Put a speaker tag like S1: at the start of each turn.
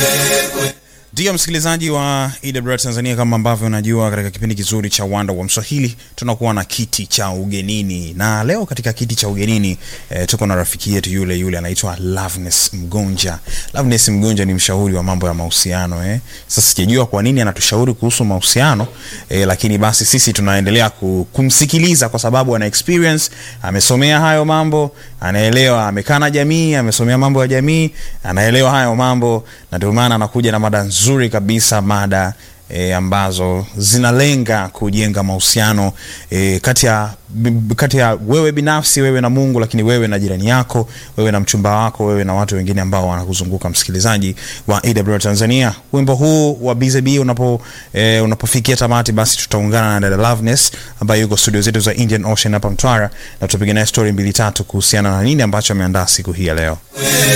S1: Ndiyo msikilizaji wa EWR Tanzania, kama ambavyo unajua, katika kipindi kizuri cha Wanda wa Mswahili tunakuwa na kiti cha ugenini, na leo katika kiti cha ugenini eh, tuko na rafiki yetu yule yule anaitwa Loveness Mgonja. Loveness Mgonja ni mshauri wa mambo ya mahusiano eh. Sasa sijajua kwa nini anatushauri kuhusu mahusiano eh, lakini basi sisi tunaendelea ku- kumsikiliza kwa sababu ana experience, amesomea hayo mambo, anaelewa, amekaa na jamii, amesomea mambo ya jamii, anaelewa hayo mambo, na ndio maana anakuja na mada nzuri kabisa, mada e, ambazo zinalenga kujenga mahusiano e, kati ya b- kati ya wewe binafsi, wewe na Mungu, lakini wewe na jirani yako, wewe na mchumba wako, wewe na watu wengine ambao wanakuzunguka. Msikilizaji wa AWR Tanzania, wimbo huu wa BZB unapo e, unapofikia tamati, basi tutaungana na dada Loveness ambaye yuko studio zetu za Indian Ocean hapa Mtwara, na tutapiga naye story mbili tatu kuhusiana na nini ambacho ameandaa siku hii ya leo.